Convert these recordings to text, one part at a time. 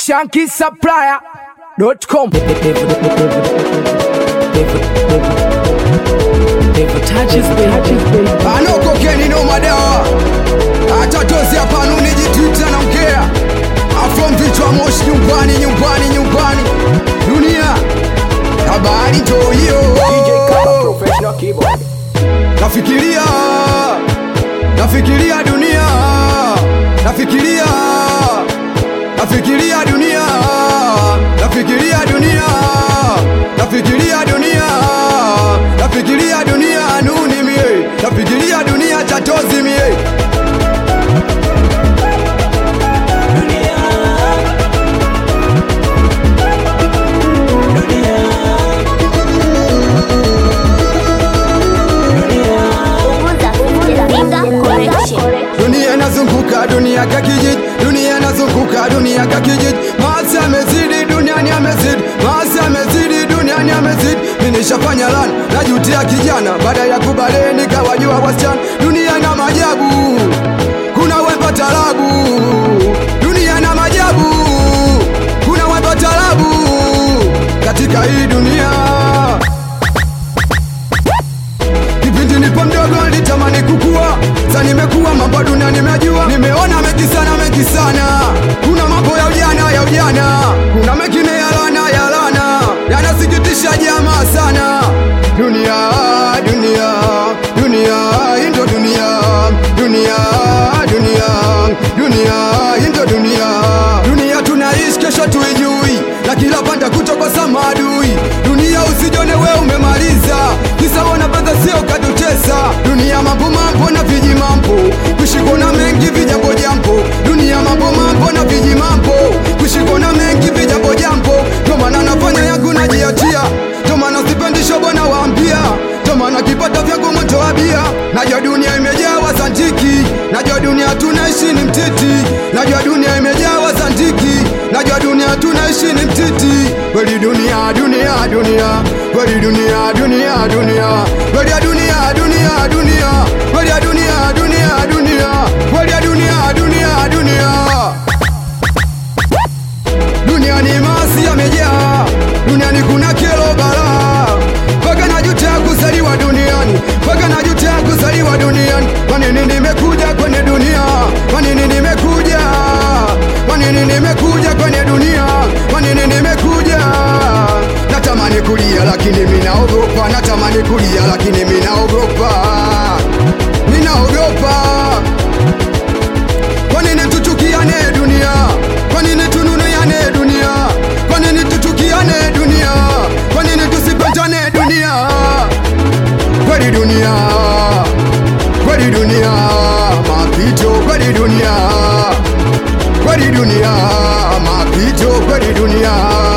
shankisupplier.com anokokeni no madawa atatozi hapanu nijitwita na mkea afrom vichwa moshi nyumbani nyumbani nyumbani dunia habari tohiyo nafikiria nafikiria dunia nafikiria nafikiria dunia nafikiria dunia nafikiria dunia nafikiria dunia nuni mie nafikiria dunia chatozi mie dunia inazunguka dunia kakijiji dunia inazunguka dunia kakijiji maasi amezidi duniani amezidi maasi amezidi duniani amezidi minishafanya lana najutia kijana baada ya kubaleni kawajua wasichana dunia na majabu kuna wemba talabu dunia na majabu kuna wemba talabu katika hii dunia kipindi nipo mdogo nilitamani kukua sa nimekuwa mambo dunia nimejua nimeona mengi sana mengi sana kuna mambo ya ujana ya ujana kuna mengine ya lana ya lana yanasikitisha jamaa sana dunia dunia dunia hii ndo dunia dunia dunia dunia hii ndo dunia dunia tunaishi kesho tuijui na kila panda kutokosa maadui dunia usijone we umemaliza kisa wana pesa sio katutesa dunia mambo mambo na viji mambo kushikona mengi vijambo jambo dunia mambo mambo na viji mambo kushikona mengi vijambo jambo ndo maana nafanya yangu najiachia ndo maana sipendisho bwana waambia ndo maana kipata vyangu moto wa bia najua dunia imejawa santiki najua dunia tunaishi ni mtiti najua dunia imejawa santiki najua dunia tunaishi ni mtiti kweli dunia dunia dunia kweli dunia dunia dunia kweli ya dunia dunia dunia kweli ya dunia dunia dunia kweli ya dunia dunia dunia duniani masi yamejaa duniani kuna kero balaa mpaka najuta kuzaliwa duniani mpaka najuta kuzaliwa duniani kwa nini nimekuja kwenye dunia kwa nini nimekuja kwa nini nimekuja kwenye dunia kwa nini nimekuja natamani kulia lakini minaogopa natamani kulia lakini minaogopa minaogopa kwa nini tuchukiane dunia kwa nini tununuane dunia kwa nini tuchukiane dunia kwa nini tusipendane dunia kweli dunia kweli dunia mapito kweli dunia kweli dunia mapito kweli dunia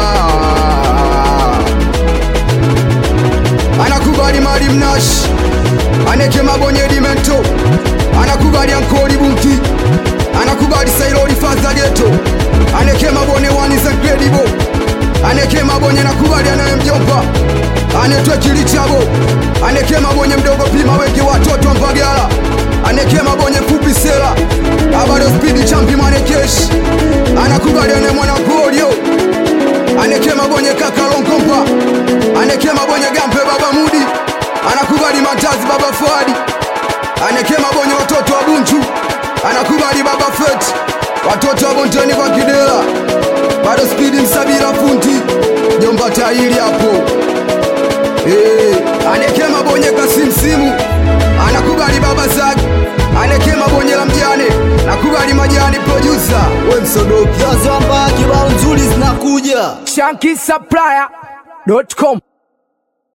anakubali mali mnashi aneke mabonye dimento anakubali ankoli bunki anakubali sailoli faza geto aneke mabone wani za gredibo aneke mabonye nakubali anaye mjomba anetwe kilichabo aneke mabonye mdogo pima wengi watoto mpagala aneke mabonye fupi sela abado spidi champi manekeshi anakubali ane mwana golio aneke mabonye kakalonkompa aneke mabonye gampe baba mudi anakubali matazi baba fuadi aneke mabonye watoto wa bunchu anakubali baba feti watoto wa bonteni kwa kidela bado spidi msabira funti jomba tairi hapo hey. aneke mabonye kasimsimu anakubali baba zaki aneke mabonye la mjane nakubali majani producer we msodoki Jazo ambaye kibao nzuri zinakuja shankisupplier.com